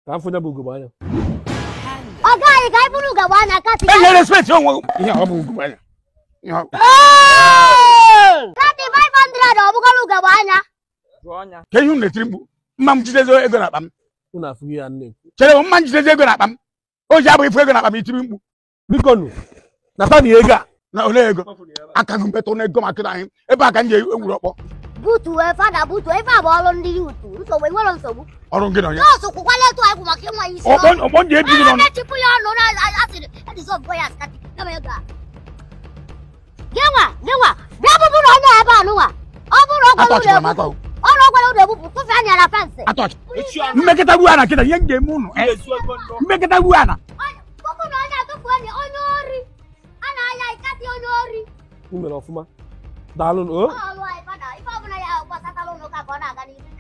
ka m fụnya bụ ugogbe anya ọ gaghị ka anyị bụrụ ugegbe anya kasị enye respect onwe gị. ihe ọ bụ ugogbe anya Ihe ọ- kasị 500 ọ bụgoro ugegbe anya ka ihe unu na-etiri mkpu mma m jidezi ego na akpa m unu afụghị ya nne chere m mma m jidezi ego na akpa m o ji abụghị ifu ego na akpa m itiri mkpu biko nụ nata na ego a na ole ego aka gị mbetụ na ego maka na anyị ebe a ka m ji ewuru ọkpọ butuo fada butuo ife a bụ ọrụ ndị yutu nsogbu enwere nsogbu ọrụ gị na onye nọọsụ kwụkwala etu anyị kwụ maka ịnwa isi ọkpọ ọkpọ ndị ebi gị n'ọnụ na-echịpụ ya ọnụ na asịrị edizọbụ ya skati kama ego a gịnwa gịnwa bịa bụbụ na onye ebe a nụnwa ọ bụrụ ọgwara ụlọ atọchịkwara m ebupụ atọ ọrụ ọgwara ụlọ ebupụ tụfe anya na fensị atọchị mmekọta gbuo ana kịta ihe m ga-eme unu eh? mmekọta gbuo ana bụbụ na onye atụfu enyi onye ori a na-aya ikati onye ori unu mere ọfụma daalụ nụ o ọrụ anyị fada ife ọbụla ya gbasatara ụlọ ụka ka ọ na-aga n'ihu